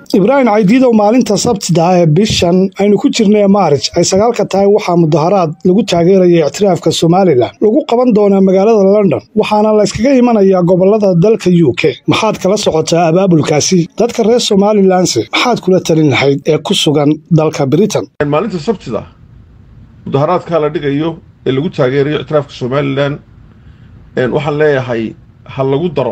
ibraahim caydiidow maalinta sabtida ee bishan aynu ku jirnay maarij ay sagaalka tahay waxaa mudaharaad lagu taageeraya ictiraafka somalilan lagu qaban doonaa magaalada london waxaana la yskaga imanayaa gobolada dalka u k maxaad kala socotaa abaabulkaasi dadka reer somalilanse maxaad kula talin lahayd ee ku sugan dalka britain maalinta sabtida mudaharaadkaa la dhigayo ee lagu taageerayo ictiraafka somalilan waxaan leeyahay ha lagu daro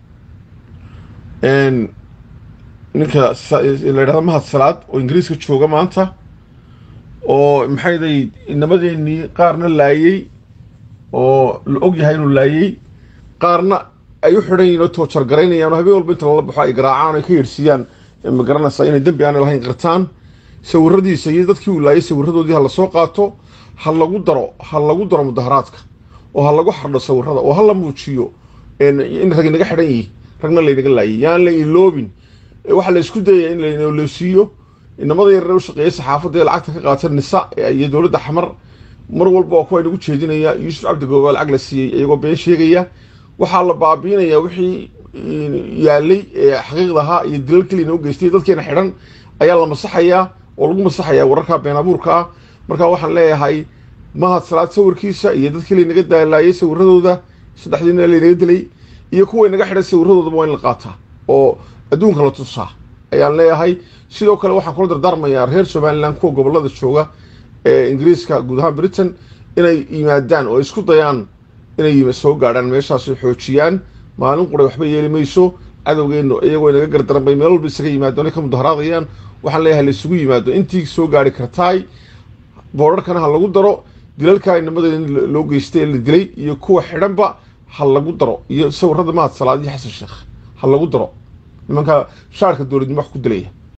ninka la yidhahdo mahad salaad oo ingiriiska jooga maanta oo maxayday inamadeenii qaarna laayey oo la og yahay inuu laayey qaarna ay u xidhan yihin oo toojargaraynayaan oo habeen walba inta lala baxo ay garaacaan ay ka yeedhsiiyaan ma garanaysaa inay dembi aanay lahayn qirtaan sawiradiisa iyo dadkii uu laayay sawiradoodii ha lasoo qaato ha lagu daro ha lagu daro mudaharaadka oo ha lagu xardho sawirada oo ha la muujiyo in rag inaga xidhan yihi ragna laynaga laayay yaan la iloobin waxaa la isku dayaya in laynoleysiiyo inamada yarare u shaqeeya saxaafadda ee lacagta ka qaata nisa iyo dowladda xamar mar walba oo kuwa inagu jeedinaya yuusuf cabdigooba lacag la siiyey iyagoo been sheegaya waxaa la baabiinayaa wixii yaalay ee xaqiiqda ahaa iyo dilal kelina u geystay dadkeena xidhan ayaa la masaxayaa oo lagu masaxayaa wararka been abuurka ah marka waxaan leeyahay mahad salaad sawirkiisa iyo dadkii laynaga daalaayay sawiradooda saddexdiina laynaga dilay iyo kuwa inaga xidhan sawiradoodaba waa in la qaataa oo adduunka la tusaa ayaan leeyahay sidoo kale waxaan kula dardaarmayaa reer somalilan kuwa gobolada jooga ee ingiriiska guud ahaan britain inay yimaadaan oo isku dayaan inay soo gaadhaan meeshaas xoojiyaan maalin quray waxba yeeli mayso cadowgeennu iyagoo inaga gardaran bay meel walba isaga yimaado inay ka mudaharaadayaan waxaan leeyahay la isugu yimaado intii soo gaari kartaay boorarkana ha lagu daro dilalka inamadeeda loo geystay ee la dilay iyo kuwa xidhanba ha lagu daro iyo sawirada mahad salaad iyo xasan sheekh ha lagu daro nimanka shaarka dowladnimo wax ku dilaya